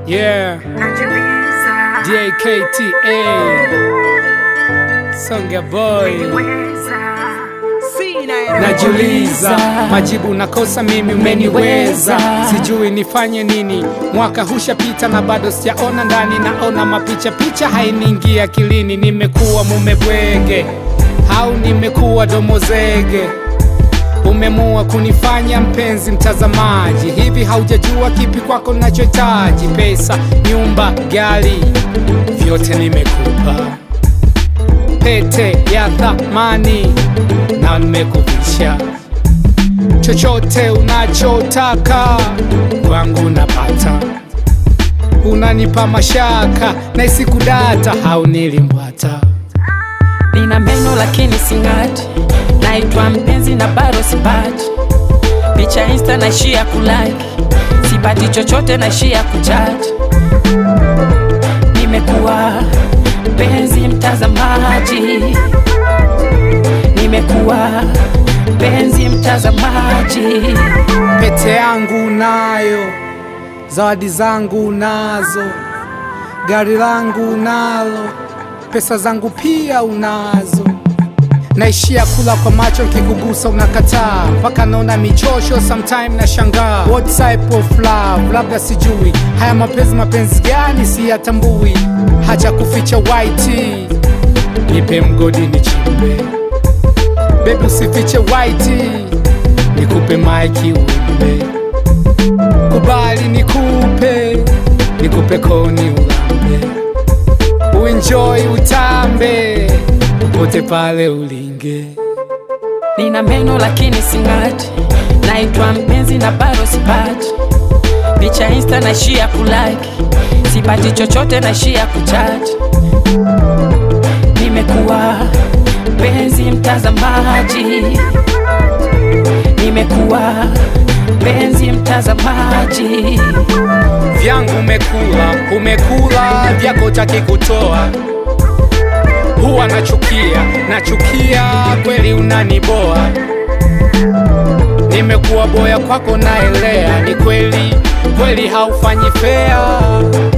Yeah, DAKTA Songa boy Najiuliza majibu nakosa mimi, umeniweza sijui nifanye nini. Mwaka hushapita na bado sijaona ndani, naona mapicha picha hainiingia akilini. Nimekuwa mume bwege au nimekuwa domozege? Umemua kunifanya mpenzi mtazamaji, hivi haujajua kipi kwako nachohitaji? Pesa, nyumba, gari, vyote nimekupa pete ya thamani na nimekuvisha chochote unachotaka kwangu napata, unanipa mashaka na isikudata au nilimbwata. Nina meno lakini sing'ati, naitwa mpenzi na bado sipati picha insta, naishia kulike, sipati chochote, naishia kuchaji. Nimekuwa mpenzi mtazamaji, nimekuwa mpenzi mtazamaji. Pete yangu unayo, zawadi zangu unazo, gari langu unalo, pesa zangu pia unazo. Naishia kula kwa macho, nkikugusa unakataa, mpaka naona michosho, sometime na shangaa. What type of love? Labda sijui haya mapenzi, mapenzi gani siyatambui. Hacha kuficha white, nipe mgodi nichimbe, bebi usifiche white, nikupe maiki uimbe, kubali nikupe, nikupe koni ulambe, uenjoy utambe, popote pale ulinge. Nina meno lakini sing'ati, naitwa mpenzi na bado sipati picha insta, naishia kulike, sipati chochote, naishia kuchaji. Nimekuwa mpenzi mtazamaji, nimekuwa mpenzi mtazamaji. vyangu umekula, umekula vyako taki kutoa. Huwa nachukia, nachukia kweli, unaniboa. Nimekuwa boya kwako, naelea, ni kweli kweli, haufanyi fea.